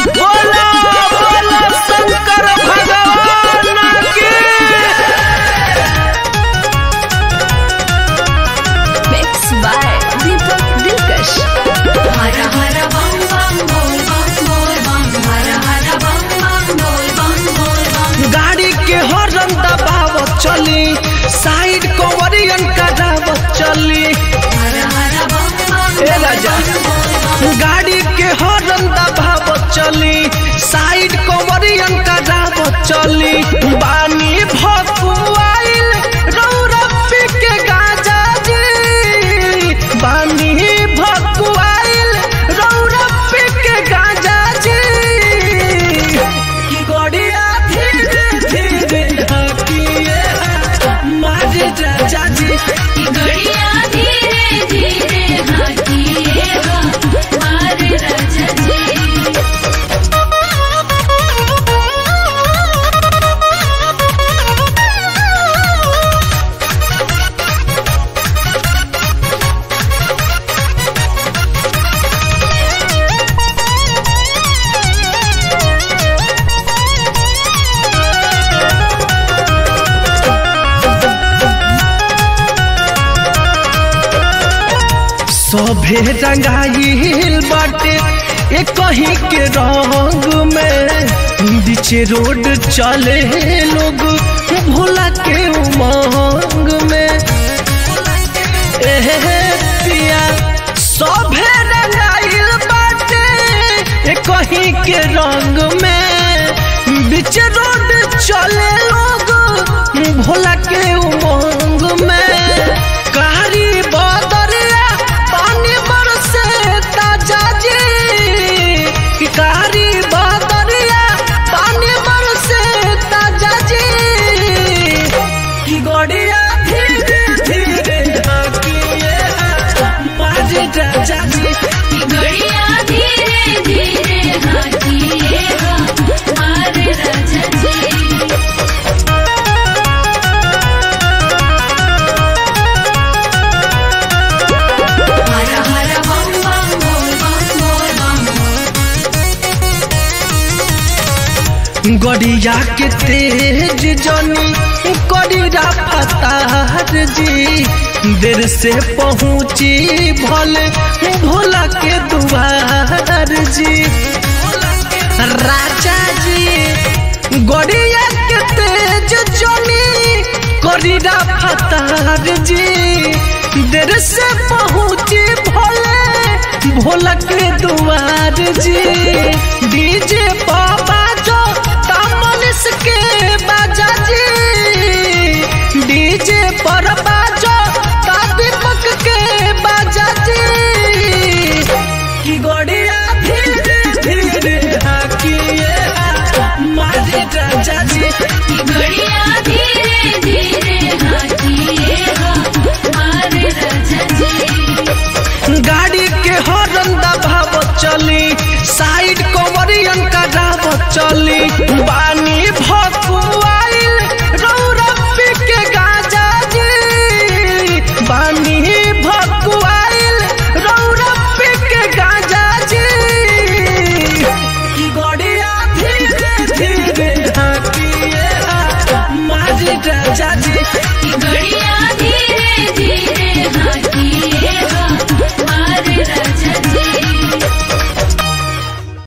बोला बोला शंकर भगवान की Mixed by Deepak Dilkash. हर हर बम बम बोल बम बोल बम हर हर बम बम बोल बम बोल बम गाड़ी के हॉर्न दबावत चली साइड कवरियन करावत चली हर हर बम बम ए राजा गाड़ी के हॉर्न दबावत चली साइड कवरियन करावत चली बानी भकुआइल रौरपी के गाजा जी बानी भकुआइल रौरपी के गाजा जी की गड़िया धीरे धीरे हकिए मारे राजा जी की गड़िया धीरे धीरे हाकिए हो मारे राजा जी सभे रंगाइल बाटे एक कहीं के रंग में बीचे रोड चले लोग भोला के उमंग में एहे पिया सभे रंगाइल बाटे एक कहीं के रंग में बीच रोड चले लोग भोला के उमंग में कारी बदरिया पानी बरसे ताजा जी कि कारी बदरिया पानी बरसे ताजा जी कि गड़िया धीरे धीरे हकिए मारे राजा जी की गड़िया धीरे धीरे हाकिए हो मारे राजा जी हर हर बम बम बोल बम बोल बम गड़िया के तेज जनी गड़िया फतार जी देर से पहुँची भले भोला के दुआर जी राजा जी गड़िया के तेज जनी गड़िया फतार जी देर से पहुँची भले भोला के दुआर जी